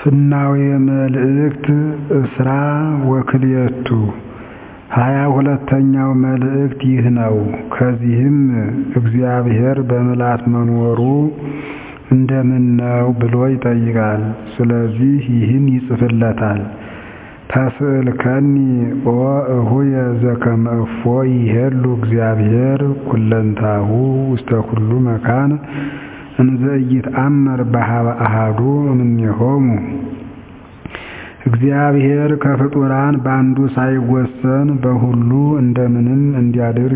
ፍናዌ መልእክት እስራ ወክልኤቱ ሀያ ሁለተኛው መልእክት ይህ ነው። ከዚህም እግዚአብሔር በምልአት መኖሩ እንደምነው ብሎ ይጠይቃል። ስለዚህ ይህን ይጽፍለታል። ተስእልከኒ ኦ እሁየ ዘከመ እፎ ይሄሉ እግዚአብሔር ኩለንታሁ ውስተ ኩሉ መካን እንዘ ኢይትአመር በኀበ አሐዱ እምኔሆሙ። እግዚአብሔር ከፍጡራን በአንዱ ሳይወሰን በሁሉ እንደምንም እንዲያድር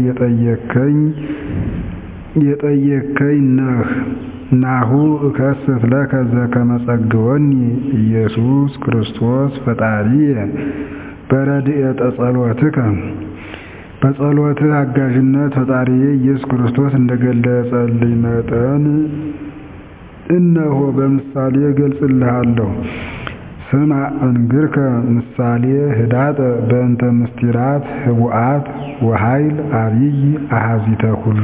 የጠየቅከኝ ነህ። ናሁ እከስት ለከ ዘከመ ጸግወኒ ኢየሱስ ክርስቶስ ፈጣሪየ በረድኤተ ጸሎትከ በጸሎትህ አጋዥነት ፈጣሪዬ ኢየሱስ ክርስቶስ እንደገለጸልኝ መጠን እነሆ በምሳሌ እገልጽልሃለሁ። ስማ እንግርከ ምሳሌ ህዳጠ በእንተ ምስጢራት ህቡአት ወኃይል አቢይ አሐዚተ ኩሉ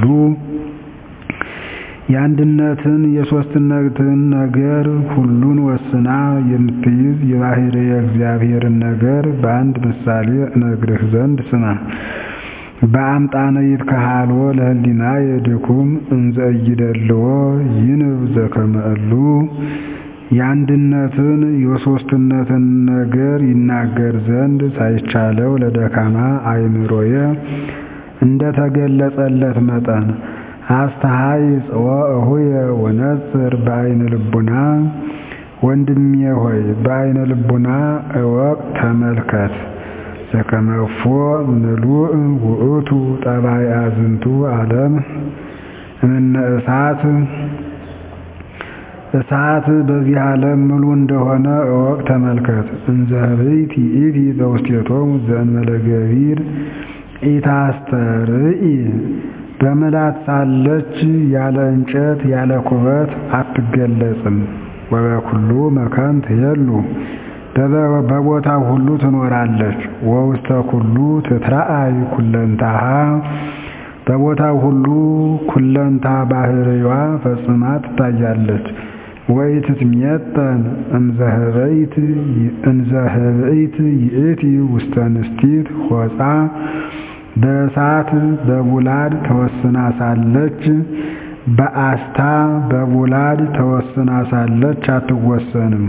የአንድነትን የሦስትነትን ነገር ሁሉን ወስና የምትይዝ የባሕርይ እግዚአብሔርን ነገር በአንድ ምሳሌ እነግርህ ዘንድ ስማ። በአምጣነ ይትከሃሎ ለህሊናየ ድኩም እንዘ ኢይደልዎ ይንብ ዘከመ እሉ የአንድነትን የሦስትነትን ነገር ይናገር ዘንድ ሳይቻለው ለደካማ አእምሮዬ እንደተገለጸለት መጠን አስተሃይ ጽወ እሁየ ወነጽር በአይነ ልቡና ወንድሜ ሆይ በአይነ ልቡና እወቅ ተመልከት። ዘከመ እፎ ምሉእ ውእቱ ጠባይ አዝንቱ ዓለም እምነ እሳት እሳት በዚህ ዓለም ምሉ እንደሆነ እወቅ ተመልከት። እንዘ ህብይት ይእቲ በውስቴቶሙ ዘእንበለ ገቢር ኢታስተርኢ በምልአት ሳለች ያለ እንጨት ያለ ኩበት አትገለጽም። ወበኩሉ መካን ትሄሉ በቦታው ሁሉ ትኖራለች። ወውስተ ኩሉ ትትረአይ ኩለንታሃ በቦታው ሁሉ ኩለንታ ባህርይዋ ፈጽማ ትታያለች። ወኢትትሜጠን እንዘ ህብይት ይእቲ ውስተ ንስቲት ሆፃ በእሳት በቡላድ ተወስና ሳለች በአስታ በቡላድ ተወስና ሳለች አትወሰንም።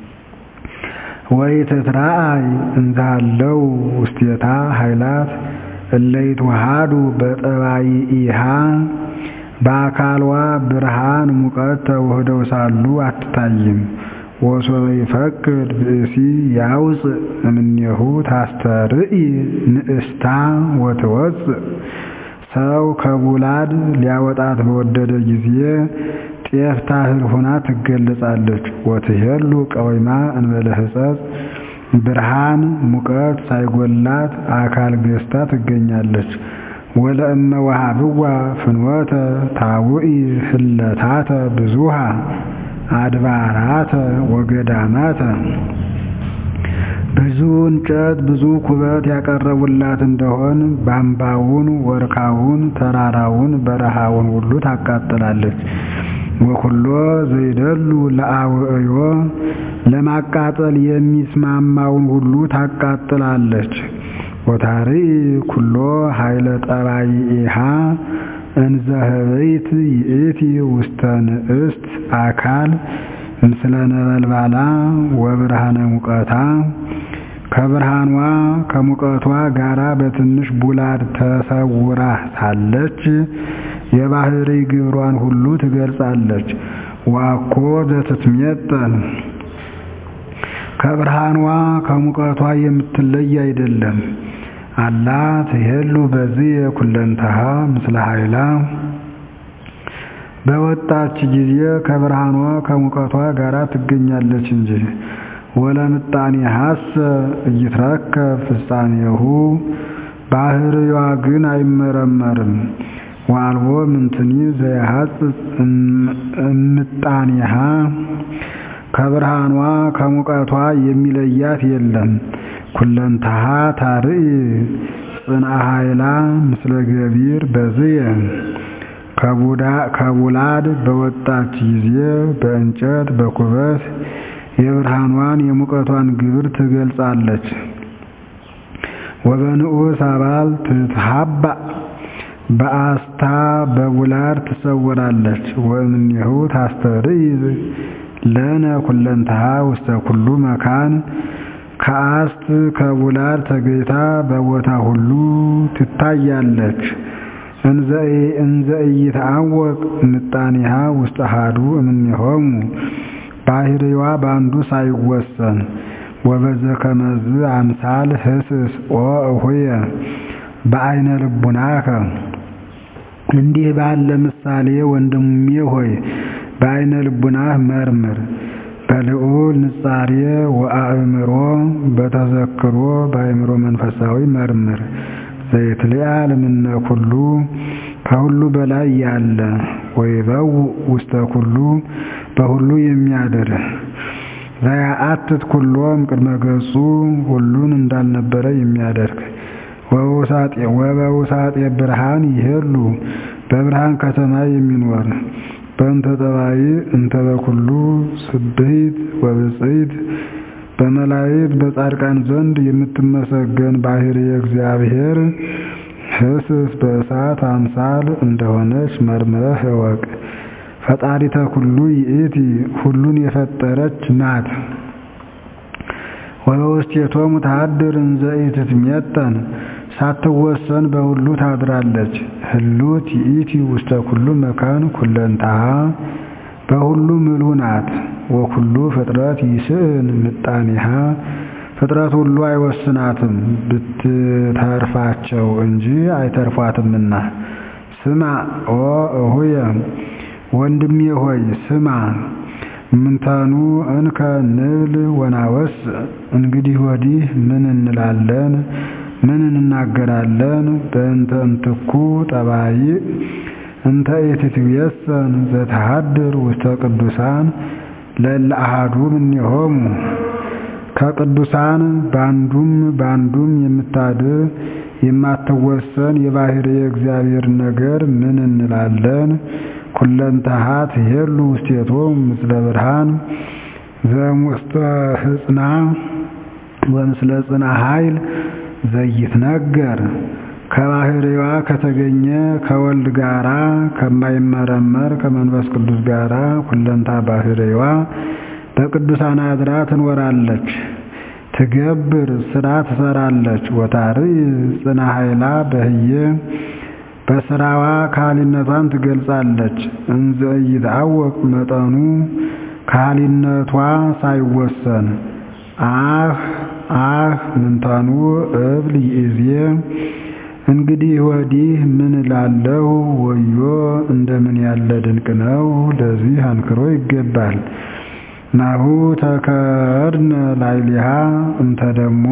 ወኢትትረአይ እንዛለው ውስቴታ ኃይላት እለይትወሃዱ በጠባይኢሃ በአካልዋ ብርሃን ሙቀት ተውህደው ሳሉ አትታይም። ወሶበ ይፈቅድ ብእሲ ያውፅእ እምኔሁ ታስተርኢ ንእስታ ወትወፅእ ሰው ከቡላድ ሊያወጣት በወደደ ጊዜ ጤፍ ታህል ሆና ትገለጻለች። ወትሄሉ ቀወይማ እንበለ ሕጸጽ ብርሃን ሙቀት ሳይጎላት አካል ገዝታ ትገኛለች። ወለእመ ወሃብዋ ፍኖተ ታውኢ ህለታተ ብዙሃ አድባራተ ወገዳማተ ብዙ እንጨት ብዙ ኩበት ያቀረቡላት እንደሆን ባምባውን፣ ወርካውን፣ ተራራውን፣ በረሃውን ሁሉ ታቃጥላለች። ወኩሎ ዘይደሉ ለአውዕዮ ለማቃጠል የሚስማማውን ሁሉ ታቃጥላለች። ወታርኢ ኩሎ ኃይለ ጠባይኢሃ እንዘ ህበይት ይእቲ ውስተ ንእስት አካል ምስለ ነበልባላ ወብርሃነ ሙቀታ ከብርሃኗ ከሙቀቷ ጋራ በትንሽ ቡላድ ተሰውራ ሳለች የባሕርይ ግብሯን ሁሉ ትገልጻለች። ዋኮ ዘትትሜጠን ከብርሃኗ ከሙቀቷ የምትለይ አይደለም። አላ ትሄሉ በዚህ የኩለንተሃ ምስለ ኃይላ በወጣች ጊዜ ከብርሃኗ ከሙቀቷ ጋር ትገኛለች እንጂ። ወለምጣኔ ሀሰ እይትረከብ ፍጻሜሁ ባህርዋ ግን አይመረመርም። ዋልቦ ምንትኒ ዘያሐጽጽ እምጣኔሃ ከብርሃኗ ከሙቀቷ የሚለያት የለም። ኩለንታሃ ታርኢ ጽንአ ኃይላ ምስለ ገቢር በዝየ ከቡላድ በወጣች ጊዜ በእንጨት በኩበት የብርሃኗን የሙቀቷን ግብር ትገልጻለች። ወበንዑስ አባል ትትሃባ በአስታ በቡላድ ትሰወራለች። ወእምኔሁ ታስተርኢ ለነ ኩለንተሃ ውስተ ኩሉ መካን ከአስት ከቡላድ ተገይታ በቦታ ሁሉ ትታያለች። እንዘ ኢይትዐወቅ ምጣኔሃ ውስተ አሐዱ እምኔሆሙ ባህሪዋ በአንዱ ሳይወሰን ወበዘ ከመዝ አምሳል ህስስ ኦ እሁየ በአይነ ልቡናከ እንዲህ ባለ ምሳሌ ወንድሜ ሆይ በአይነ ልቡናህ መርምር። በልዑል ንጻሬ ወአእምሮ በተዘክሮ በአእምሮ መንፈሳዊ መርምር። ዘይትልያ ልምነ ኩሉ ከሁሉ በላይ ያለ ወይበው ውስተ ኩሉ በሁሉ የሚያድር ዘያአትት ኩሎም ቅድመ ገጹ ሁሉን እንዳልነበረ የሚያደርግ ወበውሳጤ ብርሃን ይሄሉ በብርሃን ከተማ የሚኖር በእንተ ጠባይ እንተ በኩሉ ስብህት ወብፅዕት በመላእክት በጻድቃን ዘንድ የምትመሰገን ባህሪ እግዚአብሔር ህስስ በእሳት አምሳል እንደሆነች መርምረህ እወቅ። ፈጣሪተ ኩሉ ይእቲ ሁሉን የፈጠረች ናት። ወበውስቴቶሙ ተሃድር እንዘ ኢትትሜጠን ሳትወሰን በሁሉ ታድራለች። ህሉት ይእቲ ውስተ ኩሉ መካን ኩለንታሃ በሁሉ ምሉ ናት። ወኩሉ ፍጥረት ይስእን ምጣኔሃ ፍጥረት ሁሉ አይወስናትም ብትተርፋቸው እንጂ አይተርፏትምና። ስማ ኦ እሁየ ወንድሜ ሆይ ስማ። ምንተኑ እንከ ንብል ወናወስ እንግዲህ ወዲህ ምን እንላለን? ምን እንናገራለን? በእንተ እንትኩ ጠባይ እንተ ኢትትቤሰን ዘተሃድር ውስተ ቅዱሳን ለእለ አሐዱ እምኔሆሙ ከቅዱሳን በአንዱም በአንዱም የምታድር የማትወሰን የባህሪ የእግዚአብሔር ነገር ምን እንላለን? ኩለንተሃ ትሄሉ ውስቴቶሙ ምስለ ብርሃን ዘእሙስተ ህጽና ወምስለ ጽና ኃይል ዘይትነገር ከባህሪዋ ከተገኘ ከወልድ ጋራ ከማይመረመር ከመንፈስ ቅዱስ ጋራ ኩለንታ ባህሪዋ በቅዱሳን አድራ ትኖራለች። ትገብር ስራ ትሰራለች። ወታርይ ጽና ኃይላ በህየ በስራዋ ካህሊነቷን ትገልጻለች። እንዘ ኢይትዐወቅ መጠኑ ካህሊነቷ ሳይወሰን አህ አህ ምንተኑ እብል ይእዜ እንግዲህ ወዲህ ምን እላለሁ? ወዮ እንደምን ያለ ድንቅ ነው! ለዚህ አንክሮ ይገባል። ናሁ ተከርነ ላዕሌሃ እንተ ደሞ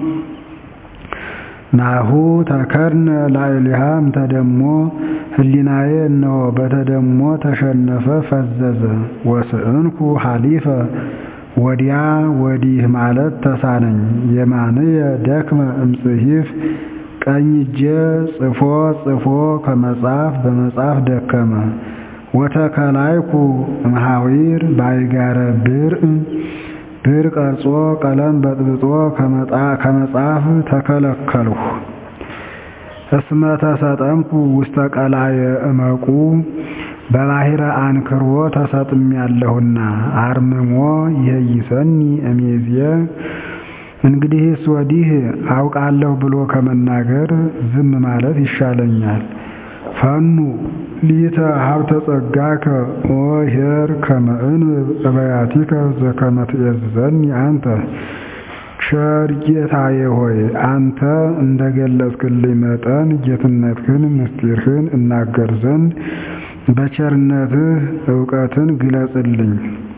ናሁ ተከርነ ላዕሌሃ እንተ ደሞ ህሊናዬ እነሆ በተደሞ ተሸነፈ ፈዘዘ። ወስእንኩ ሐሊፈ ወዲያ ወዲህ ማለት ተሳነኝ። የማንየ ደክመ እምጽሒፍ ቀኝ እጄ ጽፎ ጽፎ ከመጻፍ በመጻፍ ደከመ። ወተከላይኩ እምሃዊር ባይጋረ ብርዕ ብር ቀርጾ ቀለም በጥብጦ ከመጻፍ ተከለከልሁ። እስመ ተሰጠምኩ ውስተ ቀላየ እመቁ በባሕረ አንክሮ ተሰጥሜያለሁና አርምሞ ይሄይሰኒ እምይእዜ እንግዲህስ ወዲህ አውቃለሁ ብሎ ከመናገር ዝም ማለት ይሻለኛል። ፈኑ ሊተ ሀብተ ጸጋከ ኦ ኄር ከመ እንብብ እበያቲከ ዘከመ ትእዝዘኒ አንተ። ቸር ጌታዬ ሆይ አንተ እንደ ገለጽክልኝ መጠን ጌትነትህን ምስጢርህን እናገር ዘንድ በቸርነትህ እውቀትን ግለጽልኝ።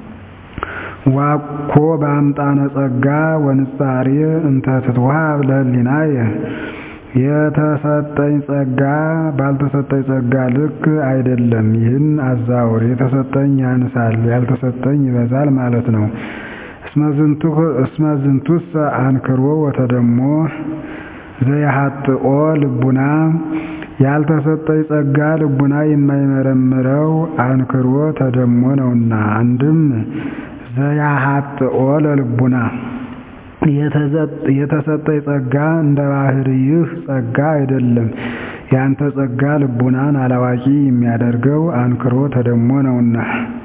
ዋኮ በአምጣነ ጸጋ ወንጻሬ እንተ ትትወሃብ ለህሊናየ የተሰጠኝ ጸጋ ባልተሰጠኝ ጸጋ ልክ አይደለም። ይህን አዛውር። የተሰጠኝ ያንሳል፣ ያልተሰጠኝ ይበዛል ማለት ነው። እስመ ዝንቱሰ አንክሮ ወተደሞ ዘያሃጥኦ ልቡና ያልተሰጠኝ ጸጋ ልቡና የማይመረምረው አንክሮ ተደሞ ነውና። አንድም ዘያሃጥኦ ለልቡና የተሰጠኝ ጸጋ እንደ ባሕርይህ ጸጋ አይደለም። ያንተ ጸጋ ልቡናን አላዋቂ የሚያደርገው አንክሮ ተደሞ ነውና።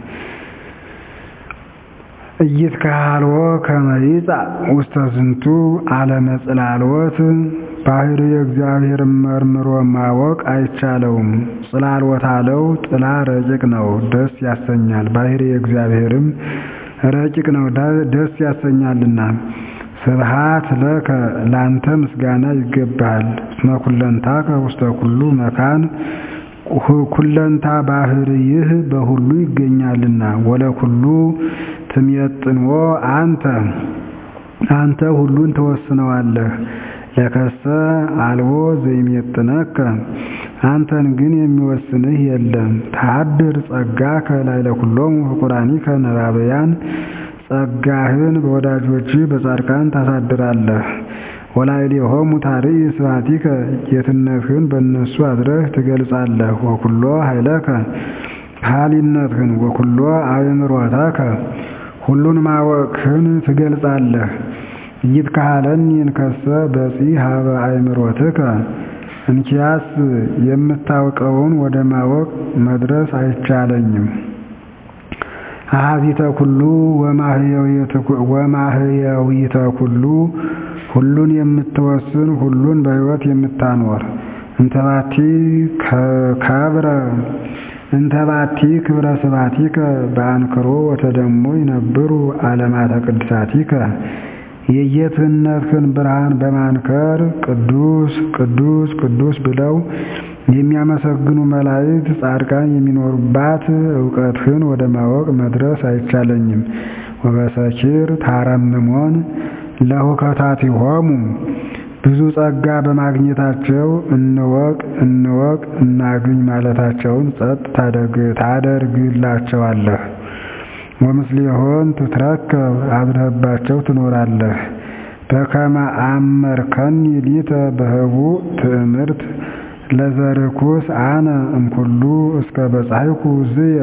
ኢይትከሃልዎ ከመ ይጻእ ውስተ ዝንቱ ዓለመ ጽላልወት ባሕርየ እግዚአብሔርን መርምሮ ማወቅ አይቻለውም። ጽላልወት አለው ጥላ ረቂቅ ነው፣ ደስ ያሰኛል። ባሕርየ እግዚአብሔርም ረቂቅ ነው፣ ደስ ያሰኛልና። ስብሐት ለከ ላንተ ምስጋና ይገባሃል። እስመ ኩለንታከ ውስተ ኩሉ መካን ኩለንታ ባሕርይህ በሁሉ ይገኛልና። ወለኩሉ ትሜጥንዎ አንተ አንተ ሁሉን ትወስነዋለህ። ለከሰ አልቦ ዘይሜጥነከ አንተን ግን የሚወስንህ የለም። ተሃድር ጸጋከ ላዕለ ኩሎሙ ፍቁራኒከ ነባበያን ጸጋህን በወዳጆችህ በጻድቃን ታሳድራለህ። ወላዕሌሆሙ ታርኢ ስብሐቲከ ጌትነትህን በእነሱ አድረህ ትገልጻለህ። ወኩሎ ኃይለከ ኃያልነትህን ወኩሎ አእምሮተከ ሁሉን ማወቅህን ትገልጻለህ። ኢይትከሃለኒ እንከሰ በጺሕ ኀበ አእምሮትከ እንኪያስ የምታውቀውን ወደ ማወቅ መድረስ አይቻለኝም። አኀዚተ ኩሉ ወማህየዊተ ኩሉ ሁሉን የምትወስን ሁሉን በሕይወት የምታኖር እንተባቲ ከብረ እንተባቲ ክብረ ስብሐቲከ በአንክሮ ወተደሞ ይነብሩ ዓለማተ ቅድሳቲከ የጌትነትህን ብርሃን በማንከር ቅዱስ ቅዱስ ቅዱስ ብለው የሚያመሰግኑ መላእክት ጻድቃን የሚኖሩባት እውቀትህን ወደ ማወቅ መድረስ አይቻለኝም። ወበሰኪር ታረምሞን ለሁከታቲሆሙ ብዙ ጸጋ በማግኘታቸው እንወቅ እንወቅ እናግኝ ማለታቸውን ጸጥ ታደርግላቸዋለህ። ወምስሌሆን ትትረከብ አድረህባቸው ትኖራለህ። በከመ አመርከኒ ሊተ በህቡዕ ትእምርት ለዘርኩስ አነ እምኩሉ እስከ በጻሕኩ ዝየ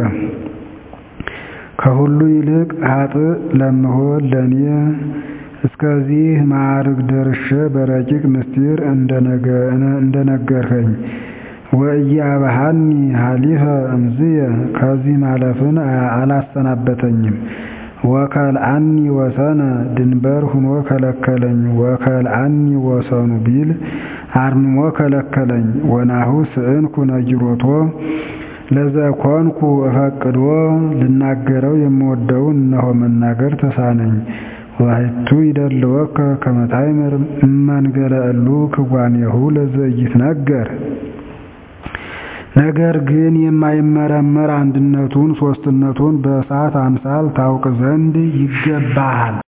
ከሁሉ ይልቅ ኃጥእ ለምሆን ለእኔ እስከዚህ ማዕርግ ደርሼ በረቂቅ ምስጢር እንደነገርኸኝ ወኢያብሃኒ ሀሊፈ እምዝየ ከዚህ ማለፍን አላሰናበተኝም። ወከልአኒ ወሰነ ድንበር ሁኖ ከለከለኝ። ወከልአኒ ወሰኑ ቢል አርምሞ ከለከለኝ። ወናሁ ስእንኩ ነጊሮቶ ለዘኮንኩ እፈቅዶ ልናገረው የምወደውን እነሆ መናገር ተሳነኝ። ዋሕቱ ይደልወከ ከመ ታእምር እመንገለ እሉ ክዋኔሁ ለዘኢይትነገር ነገር ግን የማይመረመር አንድነቱን ሦስትነቱን በእሳት አምሳል ታውቅ ዘንድ ይገባሃል።